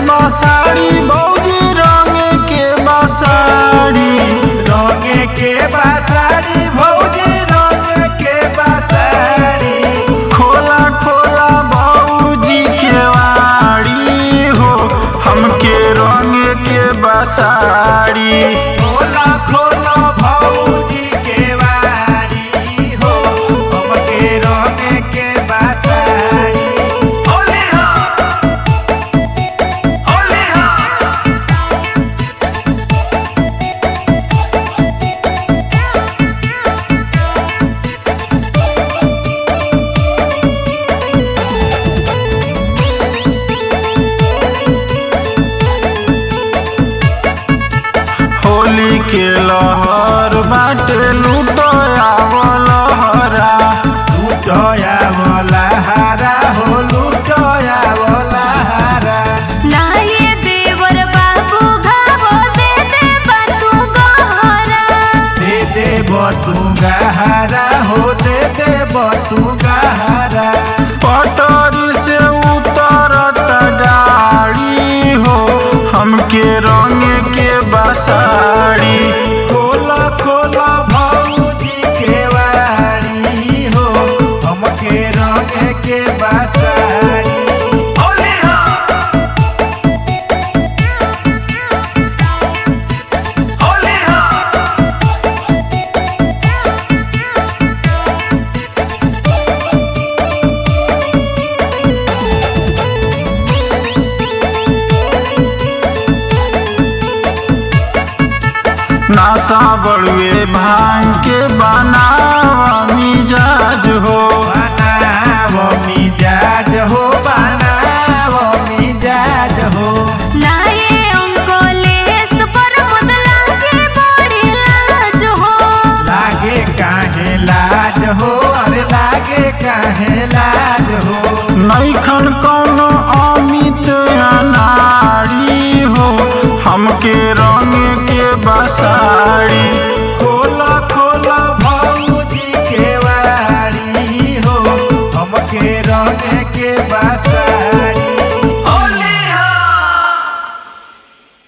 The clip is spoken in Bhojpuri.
बसाड़ी भौजी रंग के बसाड़ी रंगे के बासाड़ी भौजी रंग के बासाड़ी खोला खोला भौजी के वाड़ी हो हमके रंग के बसाड़ी खोला खोला भौजी के वाड़ी हो हमके रंगे के बासाड़ी होली हो होली हो होली के लहर बाटे लुटया लहरा लुटया वाला हारा हो लुटया वाला हारा नाये देवर बाबू घावो दे दे बातू गहरा दे दे बतू गहारा हो दे दे बतू गहारा पटरी से उतरत गाड़ी हो हमके रंग के बसाड़ी खोला खोला भौजी के वाड़ी हो हमके रंग के बासाड़ी होली हो होली हो नासा बड़ुए भांग के बनावा मिजाज हो बनावो मिजाज हो बनावो मिजाज हो नाये अंकोलेस पर मुदला के बड़ी लाज हो लागे काहे लाज हो अरे लागे काहे लाज हो नैखन कौनो अमित अनाड़ी हो हमके रंग के बसाड़ी खोला खोला भौजी के वाड़ी हो हमके रंग के बास